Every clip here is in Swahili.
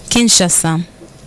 Kinshasa.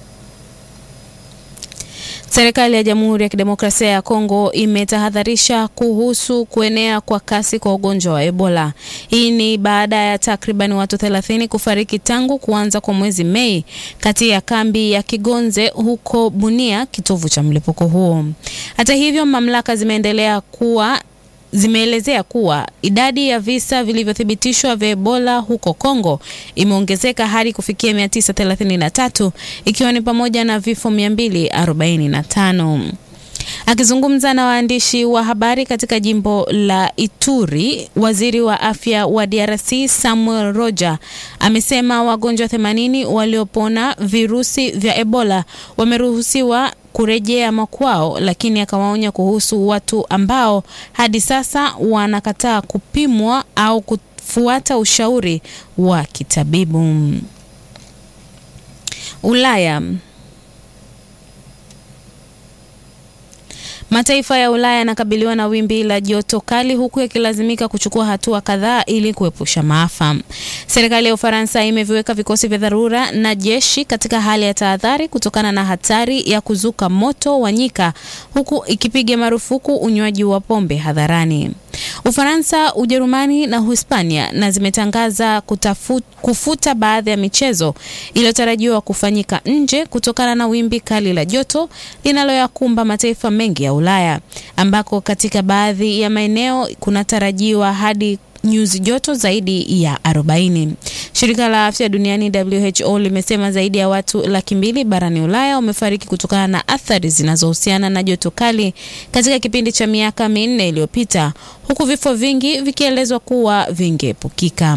Serikali ya Jamhuri ya Kidemokrasia ya Kongo imetahadharisha kuhusu kuenea kwa kasi kwa ugonjwa wa Ebola. Hii ni baada ya takriban watu 30 kufariki tangu kuanza kwa mwezi Mei kati ya kambi ya Kigonze huko Bunia, kitovu cha mlipuko huo. Hata hivyo, mamlaka zimeendelea kuwa zimeelezea kuwa idadi ya visa vilivyothibitishwa vya Ebola huko Kongo imeongezeka hadi kufikia 933 ikiwa ni pamoja na vifo 245. Akizungumza na waandishi wa habari katika jimbo la Ituri, waziri wa afya wa DRC Samuel Roja amesema wagonjwa 80 waliopona virusi vya Ebola wameruhusiwa kurejea makwao, lakini akawaonya kuhusu watu ambao hadi sasa wanakataa kupimwa au kufuata ushauri wa kitabibu. Ulaya. Mataifa ya Ulaya yanakabiliwa na wimbi la joto kali huku yakilazimika kuchukua hatua kadhaa ili kuepusha maafa. Serikali ya Ufaransa imeviweka vikosi vya dharura na jeshi katika hali ya tahadhari kutokana na hatari ya kuzuka moto wa nyika huku ikipiga marufuku unywaji wa pombe hadharani. Ufaransa, Ujerumani na Uhispania na zimetangaza kutafu, kufuta baadhi ya michezo iliyotarajiwa kufanyika nje kutokana na wimbi kali la joto linaloyakumba mataifa mengi ya Ulaya ambako katika baadhi ya maeneo kunatarajiwa hadi nyuzi joto zaidi ya 40. Shirika la Afya Duniani WHO limesema zaidi ya watu laki mbili barani Ulaya wamefariki kutokana na athari zinazohusiana na joto kali katika kipindi cha miaka minne iliyopita, huku vifo vingi vikielezwa kuwa vingeepukika.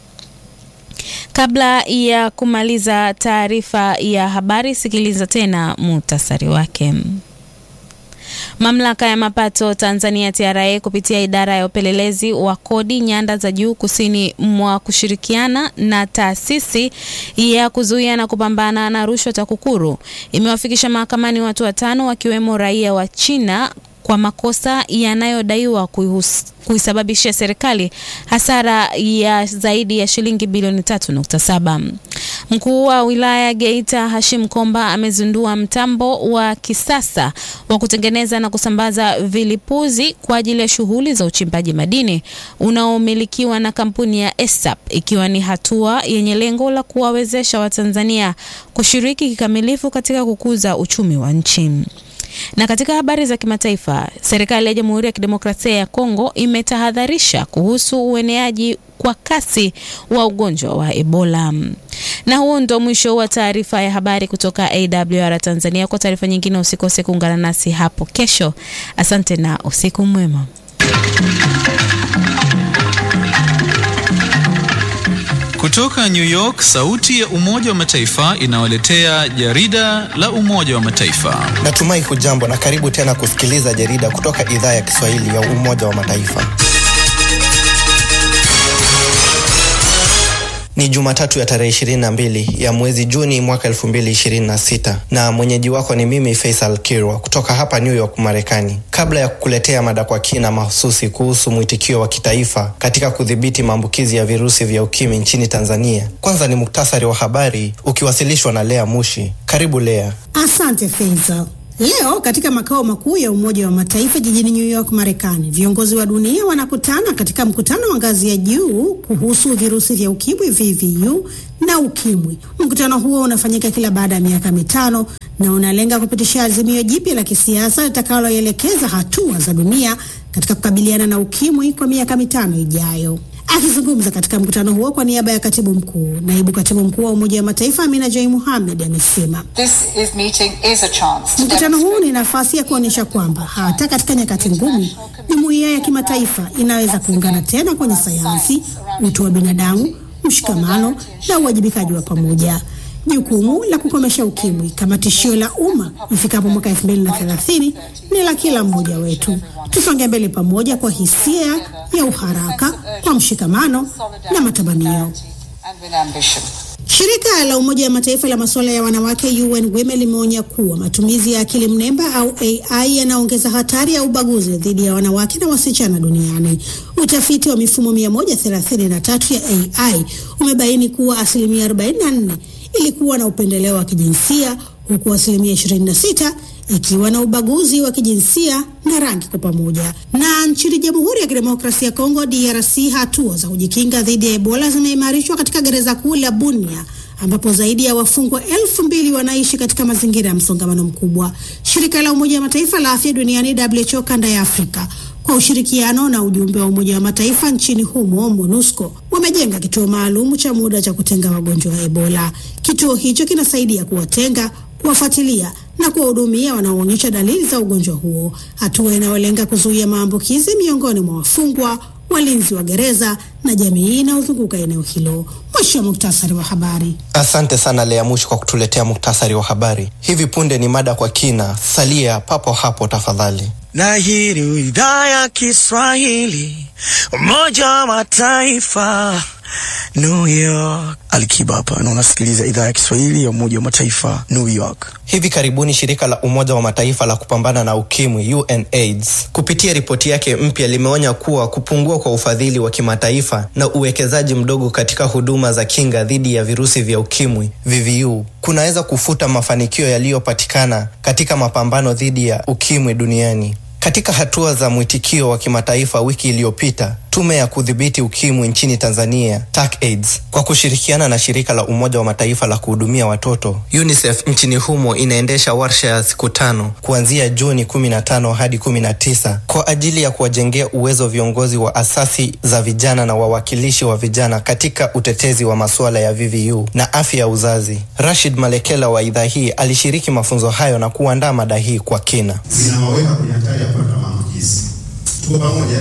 Kabla ya kumaliza taarifa ya habari, sikiliza tena muhtasari wake. Mamlaka ya mapato Tanzania TRA kupitia idara ya upelelezi wa kodi nyanda za juu kusini mwa kushirikiana na taasisi ya kuzuia na kupambana na rushwa TAKUKURU imewafikisha mahakamani watu watano wakiwemo raia wa China kwa makosa yanayodaiwa kuisababishia serikali hasara ya zaidi ya shilingi bilioni 3.7. Mkuu wa wilaya Geita Hashim Komba amezindua mtambo wa kisasa wa kutengeneza na kusambaza vilipuzi kwa ajili ya shughuli za uchimbaji madini unaomilikiwa na kampuni ya ESAP ikiwa ni hatua yenye lengo la kuwawezesha Watanzania kushiriki kikamilifu katika kukuza uchumi wa nchi. Na katika habari za kimataifa, serikali ya Jamhuri ya Kidemokrasia ya Kongo imetahadharisha kuhusu ueneaji kwa kasi wa ugonjwa wa Ebola. Na huo ndo mwisho wa taarifa ya habari kutoka AWR Tanzania. Kwa taarifa nyingine, usikose kuungana nasi hapo kesho. Asante na usiku mwema. Kutoka New York, sauti ya Umoja wa Mataifa inawaletea jarida la Umoja wa Mataifa. Natumai hujambo na karibu tena kusikiliza jarida kutoka idhaa ya Kiswahili ya Umoja wa Mataifa. Ni Jumatatu ya tarehe 22 ya mwezi Juni mwaka 2026 na mwenyeji wako ni mimi Faisal Kirwa kutoka hapa New York, Marekani. Kabla ya kukuletea mada kwa kina mahususi kuhusu mwitikio wa kitaifa katika kudhibiti maambukizi ya virusi vya ukimwi nchini Tanzania, kwanza ni muktasari wa habari ukiwasilishwa na Lea Mushi. Karibu Lea. Asante Faisal. Leo katika makao makuu ya Umoja wa Mataifa jijini New York, Marekani, viongozi wa dunia wanakutana katika mkutano wa ngazi ya juu kuhusu virusi vya ukimwi VVU na ukimwi. Mkutano huo unafanyika kila baada ya miaka mitano na unalenga kupitisha azimio jipya la kisiasa litakaloelekeza hatua za dunia katika kukabiliana na ukimwi kwa miaka mitano ijayo. Akizungumza katika mkutano huo kwa niaba ya katibu mkuu, naibu katibu mkuu wa Umoja wa Mataifa Amina Jai Mohamed amesema mkutano huu ni nafasi ya kuonyesha kwamba hata katika nyakati ngumu, jumuiya ya kimataifa inaweza kuungana tena kwenye sayansi, utu wa binadamu, mshikamano na uwajibikaji wa pamoja. Jukumu la kukomesha ukimwi kama tishio la umma ifikapo mwaka elfu mbili na thelathini ni la kila mmoja wetu. Tusonge mbele pamoja kwa hisia ya uharaka, kwa mshikamano na matamanio. Shirika la Umoja wa Mataifa la masuala ya wanawake UN Women limeonya kuwa matumizi ya akili mnemba au AI yanaongeza hatari ya ubaguzi dhidi ya wanawake na wasichana duniani. Utafiti wa mifumo 133 ya AI umebaini kuwa asilimia 44 ilikuwa na upendeleo wa kijinsia huku asilimia 26 ikiwa na ubaguzi wa kijinsia na rangi kwa pamoja. Na nchini Jamhuri ya Kidemokrasia ya Kongo DRC, hatua za kujikinga dhidi ya Ebola zimeimarishwa katika gereza kuu la Bunia ambapo zaidi ya wafungwa elfu mbili wanaishi katika mazingira ya msongamano mkubwa. Shirika la Umoja wa Mataifa la Afya Duniani WHO kanda ya Afrika kwa ushirikiano na ujumbe wa Umoja wa Mataifa nchini humo MONUSCO wamejenga kituo maalum cha muda cha kutenga wagonjwa wa Ebola. Kituo hicho kinasaidia kuwatenga, kuwafuatilia na kuwahudumia wanaoonyesha dalili za ugonjwa huo, hatua inayolenga kuzuia maambukizi miongoni mwa wafungwa, walinzi wa gereza na jamii inayozunguka eneo hilo. Mwisho wa muktasari wa habari. Asante sana Lea Mushi kwa kutuletea muktasari wa habari. Hivi punde ni mada kwa kina, salia papo hapo tafadhali. Na hii ni idhaa ya Kiswahili, Umoja wa Mataifa, New York. Alikiba hapa na unasikiliza idhaa ya Kiswahili ya Umoja wa Mataifa, New York. Hivi karibuni shirika la Umoja wa Mataifa la kupambana na ukimwi UNAIDS kupitia ripoti yake mpya limeonya kuwa kupungua kwa ufadhili wa kimataifa na uwekezaji mdogo katika huduma za kinga dhidi ya virusi vya ukimwi VVU kunaweza kufuta mafanikio yaliyopatikana katika mapambano dhidi ya ukimwi duniani. Katika hatua za mwitikio wa kimataifa, wiki iliyopita tume ya kudhibiti ukimwi nchini Tanzania TACAIDS kwa kushirikiana na shirika la Umoja wa Mataifa la kuhudumia watoto UNICEF nchini humo inaendesha warsha ya siku tano kuanzia Juni 15 hadi 19 kwa ajili ya kuwajengea uwezo viongozi wa asasi za vijana na wawakilishi wa vijana katika utetezi wa masuala ya VVU na afya ya uzazi. Rashid Malekela wa idhaa hii alishiriki mafunzo hayo na kuandaa mada hii kwa kina. zinawaweka kwenye hatari ya kupata maambukizi. Tuko pamoja?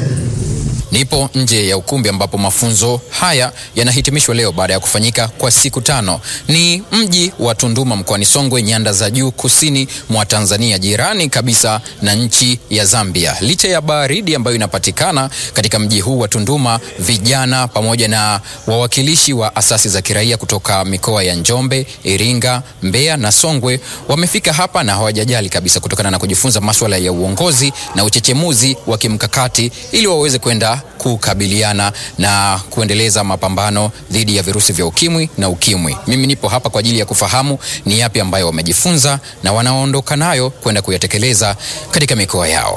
Nipo nje ya ukumbi ambapo mafunzo haya yanahitimishwa leo baada ya kufanyika kwa siku tano. Ni mji wa Tunduma mkoani Songwe, nyanda za juu kusini mwa Tanzania, jirani kabisa na nchi ya Zambia. Licha ya baridi ambayo inapatikana katika mji huu wa Tunduma, vijana pamoja na wawakilishi wa asasi za kiraia kutoka mikoa ya Njombe, Iringa, Mbeya na Songwe wamefika hapa na hawajajali kabisa, kutokana na kujifunza masuala ya uongozi na uchechemuzi wa kimkakati ili waweze kwenda kukabiliana na kuendeleza mapambano dhidi ya virusi vya ukimwi na ukimwi. Mimi nipo hapa kwa ajili ya kufahamu ni yapi ambayo wamejifunza na wanaondoka nayo kwenda kuyatekeleza katika mikoa yao.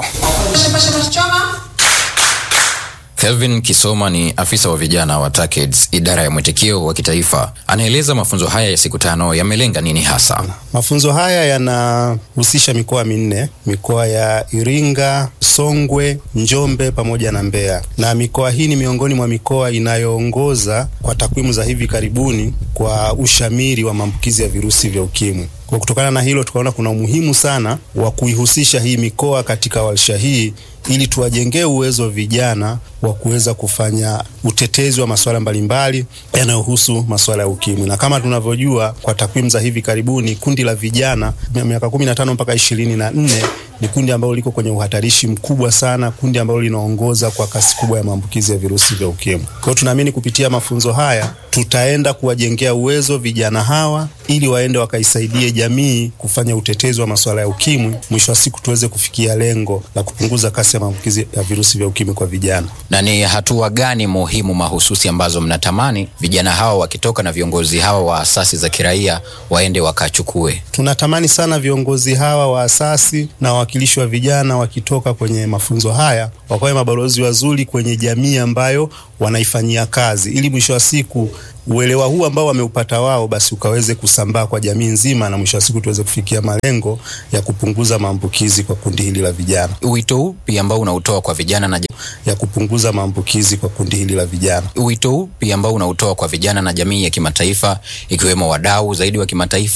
Kelvin Kisoma ni afisa wa vijana wa TACAIDS, idara ya mwitikio wa kitaifa. Anaeleza mafunzo haya ya siku tano yamelenga nini hasa. Mafunzo haya yanahusisha mikoa minne, mikoa ya Iringa, Songwe, Njombe pamoja na Mbeya, na mikoa hii ni miongoni mwa mikoa inayoongoza kwa takwimu za hivi karibuni kwa ushamiri wa maambukizi ya virusi vya ukimwi. Kwa kutokana na hilo, tukaona kuna umuhimu sana wa kuihusisha hii mikoa katika warsha hii ili tuwajengee uwezo vijana wa kuweza kufanya utetezi wa masuala mbalimbali yanayohusu masuala ya ukimwi. Na kama tunavyojua kwa takwimu za hivi karibuni, kundi la vijana miaka 15 mpaka ishirini na nne ni kundi ambalo liko kwenye uhatarishi mkubwa sana, kundi ambalo linaongoza kwa kasi kubwa ya maambukizi ya virusi vya ukimwi. Kwa hiyo tunaamini kupitia mafunzo haya tutaenda kuwajengea uwezo vijana hawa ili waende wakaisaidie jamii kufanya utetezi wa masuala ya ukimwi, mwisho wa siku tuweze kufikia lengo la kupunguza kasi ya maambukizi ya virusi vya ukimwi kwa vijana. Na ni hatua gani muhimu mahususi ambazo mnatamani vijana hawa wakitoka na viongozi hawa wa asasi za kiraia waende wakachukue? Tunatamani sana viongozi hawa wa asasi na wawakilishi wa vijana wakitoka kwenye mafunzo haya wakawe mabalozi wazuri kwenye jamii ambayo wanaifanyia kazi, ili mwisho wa siku uelewa huu ambao wameupata wao basi ukaweze kusambaa kwa jamii nzima, na mwisho wa siku tuweze kufikia malengo ya kupunguza maambukizi kwa kundi hili la vijana, Wito upi ambao unautoa kwa vijana na ya kupunguza maambukizi kwa kundi hili la vijana. wito upi ambao unautoa kwa vijana na jamii ya kimataifa ikiwemo wadau zaidi wa kimataifa